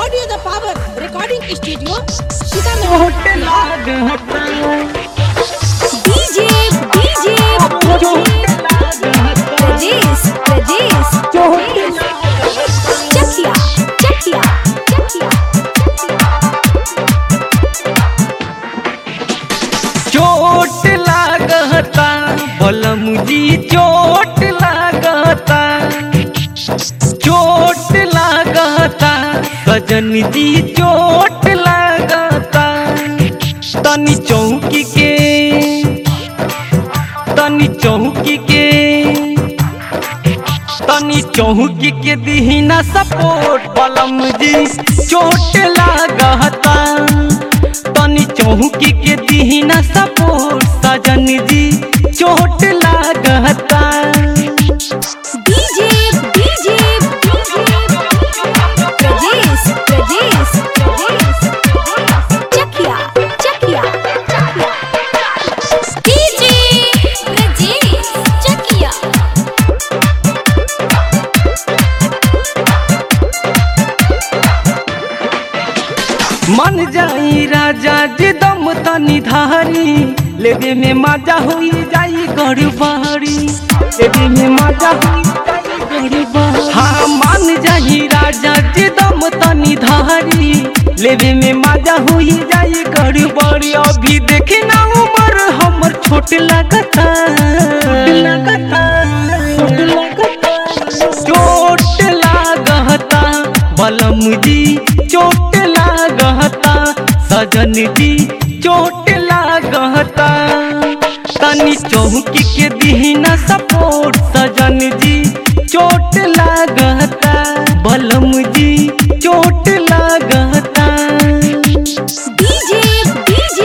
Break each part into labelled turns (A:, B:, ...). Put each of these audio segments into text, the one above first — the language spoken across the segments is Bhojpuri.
A: Audio the Power Recording Studio, Shikano.
B: DJ, DJ, Rajesh, Rajesh, Chakia, Chakia, Chakia.
C: चोट लागता बलम जी चोट लागता चोट लागता सजन जी चोट लागता तनी चौकी के तनी चौकी के तनी चौकी के दीना सपोर्ट बलम जी चोट लागता तनी चौकी के दीना सपोर्ट सजन जी चोट लागता
B: DJ, DJ, Rajesh, Rajesh, Chakia, Chakia, Chakia. DJ, Rajesh, Chakia.
C: मन जाई राजा जी दम तनी धारी लेवे में मजा हुई जाई गड़बड़ी लेवे में मजा हुई जाई गड़बड़ी हाँ मान जाई राजा जी दम तनी धारी लेवे में मजा हुई जाई गड़बड़ी अभी देखी ना उम्र हमर छोट लगता छोट लगता छोट लगता चोट लागता बलम जी चोट लागता सजन जी चोट लागता तनी चौकी के दीना सपोर्ट सजन जी चोट लागता बलम जी चोट लागता
B: DJ, DJ,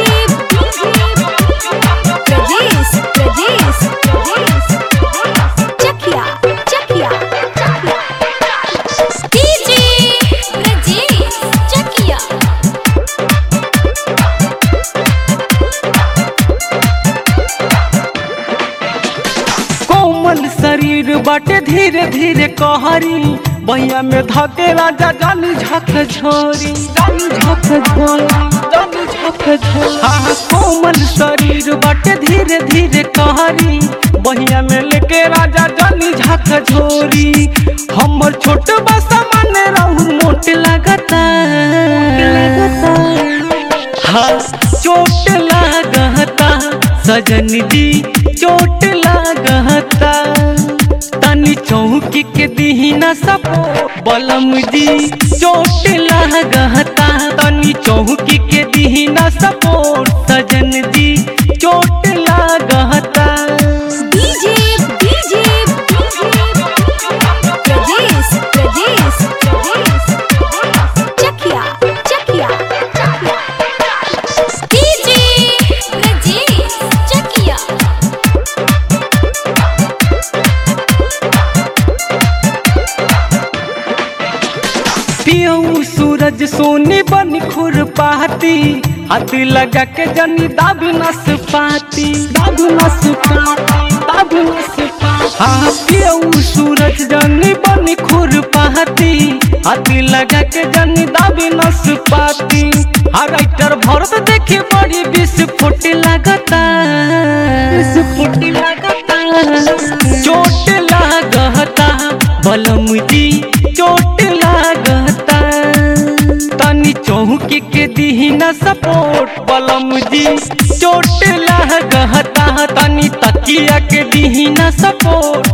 B: Rajesh, Rajesh, Chakia, Chakia, Chakia. DJ, Rajesh, Chakia.
C: कोमल शरीर बाटे धीरे धीरे कहरी बहिया में धके राजा जानी झक झोरी जानी झक झोरी जानी झक झोरी हाँ कोमल शरीर बाटे धीरे धीरे कहरी बहिया में लेके राजा जानी झक झोरी हमर छोट बसा मन रहू मोट लगता हाँ चोट लागता सजन जी चोट लागता तनी चौकी के दीना सपो बलम जी चोट लागता तनी चौकी के दीना सपोर्ट सजन जी चोट लागता
B: DJ, DJ, Rajesh, Rajesh, Chakia, Chakia, Chakia. DJ, Rajesh, Chakia.
C: पियऊ सूरज सोनी बन खुर पाती हाथ लगा के जनी दाबी नस पाती दाबी नस पाती दाबी नस पाती हाँ पियऊ सूरज जनी बन खुर पाती हाथ लगा के जनी दाबी नस पाती हाँ राइटर भरत देखे बड़ी विस्फोट लगता विस्फोट लगता चोट लागता बलम जी चोट लागता तनी चौकी के दीना सपोर्ट बलम जी चोट लागता तनी तकिया के दीना सपोर्ट